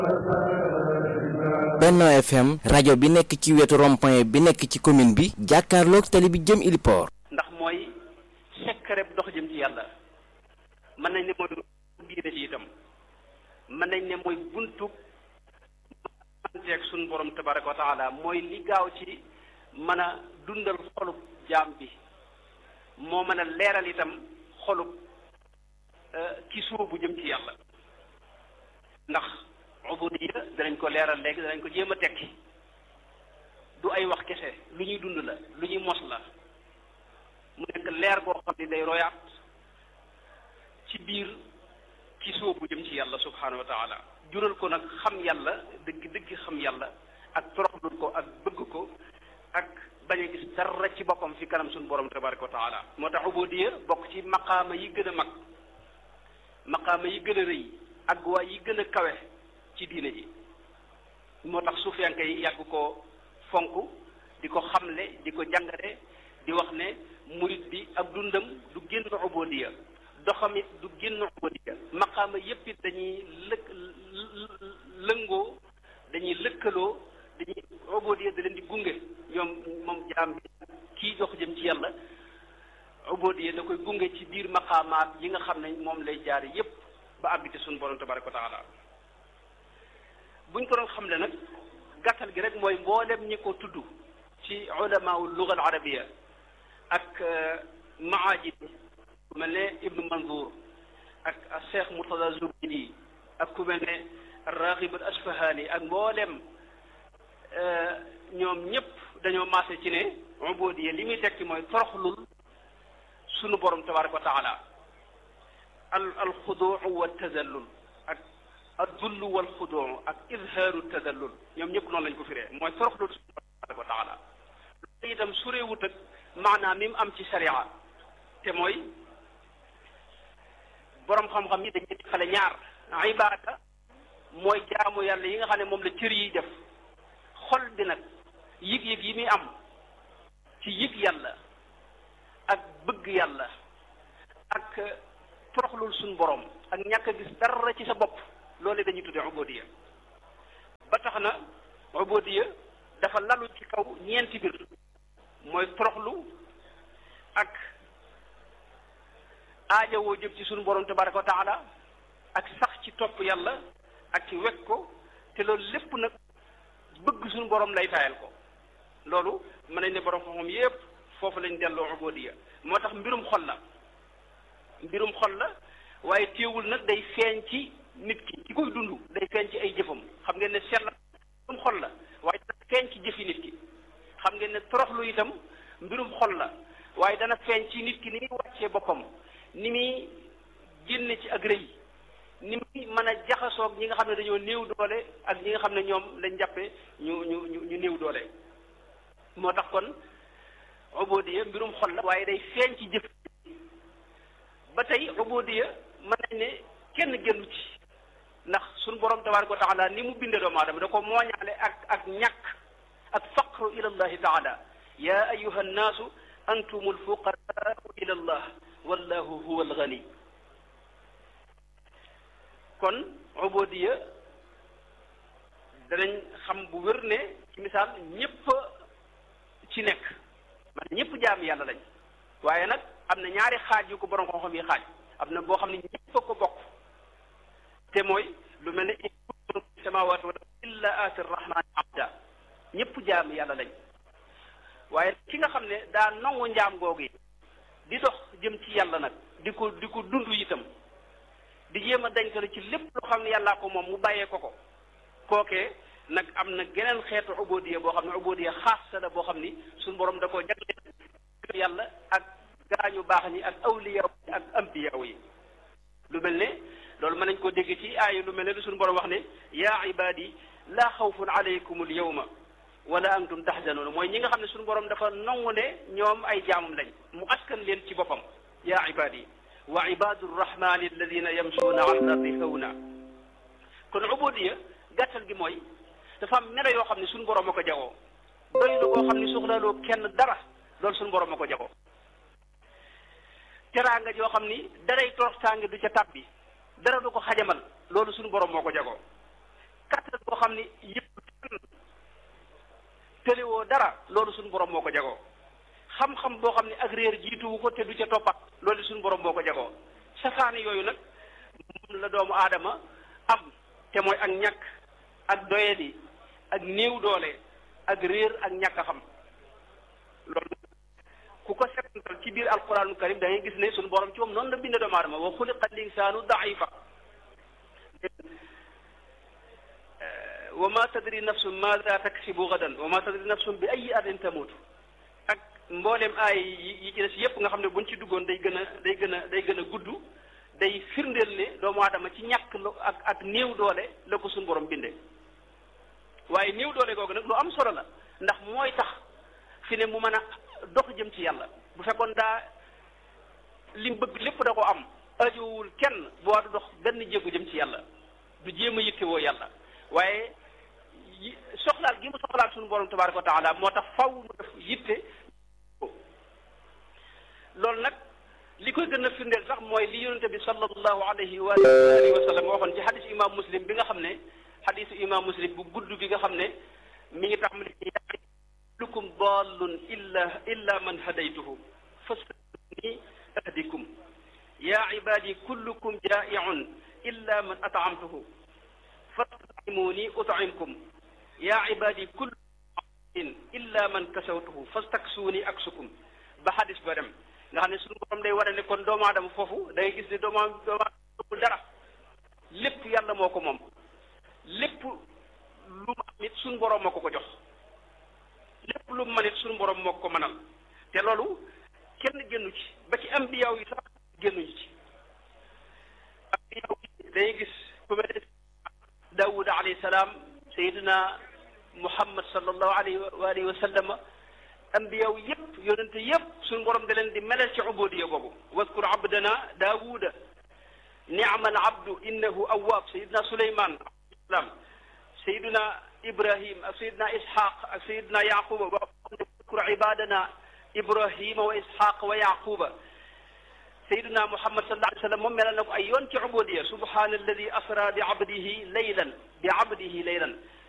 Benno FM rajo bi nekk ci wetu rond-point bi nekk ci commune bi jàkkaarloog tali bi jëm Iliport. ndax mooy secret dox jëm ci yàlla mën nañ ne mooy diine ci itam mën nañ ne mooy buntu manteeg suñu borom tabaraka wa taala mooy li gaaw ci mën a dundal xolub jaam bi moo mën a leeral itam xolub ki suubu jëm ci yàlla ndax ubudiya danañ ko leeral léegi danañ ko jéem a tekki du ay wax kese lu ñuy dund la lu ñuy mos la mu nekk leer goo xam ne day royaat ci biir ki soobu jëm ci yàlla subhanahu wa taala jural ko nag xam yàlla dëgg dëgg xam yàlla ak toroxlul ko ak bëgg ko ak bañ a gis dara ci boppam fi kanam suñu borom tabaraka wa taala moo tax ubudiya bokk ci maqaama yi gën a mag maqaama yi gën a rëy ak waa yi gën a kawe ci diine ji moo tax suufiyanke yi yàgg ko fonk di ko xamle di ko jàngale di wax ne murit bi ak dundam du génn ubudiya doxamit du génn ubudiya maqaama yépp it dañuy lëkk lëngoo dañuy lëkkaloo dañuy ubudiya da leen di gunge ñoom moom jaam bi kii jox jëm ci yàlla ubudiya da koy gunge ci biir maqaamaat yi nga xam ne moom lay jaare yépp ba àgg ci suñu borom tabaraka wa taala buñ ko doon xamle nag gàttal gi rek mooy mboolem ñi ko tudd ci ulamaawu luga al arabiya ak maajid ku mel ne ibnu manzour ak cheikh murtada zubidi ak ku mel ne raghib al asfahani ak mboolem ñoom ñëpp dañoo maase ci ne ubudiya li muy tekki mooy toroxlul sunu borom tabaraka wa taala al al xuduu wa tadallul ak addullu wal xuduu ak izhaaru tadallul ñoom ñëpp noonu lañ ko firee mooy toroxlul sunu borom tabaraka wa taala loolu itam sureewut ak maanaam mi mu am ci sharia te mooy borom xam-xam yi dañuy xale ñaar ibaada mooy jaamu yàlla yi nga xam ne moom la cër yi def xol bi nag yëg-yëg yi muy am ci yëg yàlla ak bëgg yàlla ak toroxlul suñ borom ak ñàkk a gis dara ci sa bopp loolu dañuy tuddee ubudiya ba tax na ubudiya dafa lalu ci kaw ñeenti mbir mooy toroxlu ak aajawoo jëm ci suñu borom tabaraka wa taala ak sax ci topp yàlla ak ci wekk ko te loolu lépp nag bëgg suñu borom lay taayal ko loolu mën nañ ne borom xam-xam yépp foofu lañ delloo ubudiya moo tax mbirum xol la mbirum xol la waaye téewul nag day feeñ ci nit ki ki koy dund day feeñ ci ay jëfam xam ngeen ne seet la mbirum xol la waaye dana feeñ ci jëfi nit ki xam ngeen ne toroxlu itam mbirum xol la waaye dana feeñ ci nit ki ni muy wàccee boppam ni muy génne ci ak rëy ni muy mën a jaxasoog ñi nga xam ne dañoo néew doole ak ñi nga xam ne ñoom lañ jàppe ñu ñu ñu ñu néew doole moo tax kon ubudiya mbirum xol la waaye day feeñ ci jëf ba tey ubudiya mën nañ ne kenn génnu ci ndax suñu borom tabaraka wa taala ni mu binde doomu aadama da ko mooñaale ak ak ñàkk ak faqru ila allahi taala ya ayuha nnaasu antum alfuqaraau ila allah wallahu huwa algani kon ubudiya danañ xam bu wér ne ci misaal ñépp ci nekk man ñépp jaam yàlla lañ waaye nag am na ñaari xaaj yu ko borom xam-xam yi xaaj am na boo xam ne ñépp a ko bokk te mooy lu mel ne in kuntum fi samawati wal illa aati rahmani abda ñépp jaam yàlla lañ waaye ki nga xam ne daa nangu njaam googu yi di dox jëm ci yàlla nag di ko di ko dund itam di jéem a dañkale ci lépp loo xam ne yàllaa ko moom mu bàyyee ko ko kookee nag am na geneen xeetu ubudiya boo xam ne ubudiya xaasa la boo xam ni suñu borom da koo jagleel yàlla ak gaañu baax ñi ak awliya ak ambiyaw yi lu mel ne loolu mën nañ koo dégg ci aaya lu mel ne lu suñu borom wax ne yaa ibadi laa xawfun alaykum al yawma wala antum tahzanun mooy ñi nga xam ne suñu borom dafa nangu ne ñoom ay jaamam lañ mu askan leen ci boppam yaa ibadi wa ibadu rrahmani alladina yamsuuna ala ardi hawna kon ubudiya gàttal gi mooy dafa am melo yoo xam ne suñu borom a ko jagoo doylu koo xam ne soxlaaloo kenn dara loolu suñu borom a ko jagoo teraanga joo xam ni daray toroxtaange du ca tàbbi dara du ko xajamal loolu suñu borom moo ko jagoo xam ni yëpp tëliwoo dara loolu suñu borom moo ko jagoo xam-xam boo xam ne ak réer jiituwu ko te du ca toppat loolu suñu borom moo ko jagoo safaani yooyu nag moom la doomu aadama am te mooy ak ñàkk ak doyadi ak néew doole ak réer ak ñàkk a xam loolu ku ko setantal ci biir alquranul karim da ngay gis ne suñu borom ci moom noonu la binde doomu aadama wa xuliqa linsaanu daifa wa ma tadri nafsun maada taksibu gadan wa ma tadri nafsun bi ay ardin tamutu ak mbooleem aay yi ci des yépp nga xam ne buñ ci duggoon day gën a day gën a day gën a gudd day firndeel ne doomu aadama ci ñàkk ak ak néew doole la ko suñu borom binde waaye néew doole googu nag lu am solo la ndax mooy tax fi ne mu mën a dox jëm ci yàlla bu fekkoon daa lim bëgg lépp da ko am ajowul kenn bu waa du dox benn jéego jëm ci yàlla du jéem a yittewoo yàlla waaye soxlaal gi mu soxlaal suñu borom tabaraka wa taala moo tax faw mu def yitte loolu nag li koy gën a firndeel sax mooy li yonente bi sallallahu alayhi wa alihi wa sallam waxoon ci xadis imam muslim bi nga xam ne xadisu imam muslim bu gudd bi nga xam ne mi ngi tax mu ne kullukum dallun illa illa man hadaytuhu fastani ahdikum ya ibadi kullukum jaa'iun illa man at'amtuhu fastakimuni ut'imkum ya ibadi kullukum illa man kasawtuhu fastaksuuni aksukum ba xadis ba dem nga xam ne suñu borom day wane ne kon doomu aadama foofu da ngay gis ne doomu doomu aadama dara lépp yàlla moo ko moom lépp lu mu am it suñu borom moo ko ko jox lépp lu mu mën it suñu borom moo ko mënal te loolu kenn génnu ci ba ci ambiyaaw yi sax génnuñu ci ambiyaaw yi day gis ku mel ne Daawud alayhi salaam Seydina Muhammad sallallahu alayhi wa alihi wa sallam ambiyaw yëpp yonente yëpp suñu borom da leen di melal ci ubudiya boobu waskur abdana daawuda ni'ma al abdu innahu awwab sayidna suleyman alayhi sayidna ibrahim ak sayidna ishaq ak sayidna yaquba ba waskur ibadana ibrahima wa ishaq wa yaquba sayidna muhammad sallallahu alayhi wa sallam moom melal na ko ay yoon ci ubudiya subhana alladi asra bi abdihi laylan bi abdihi laylan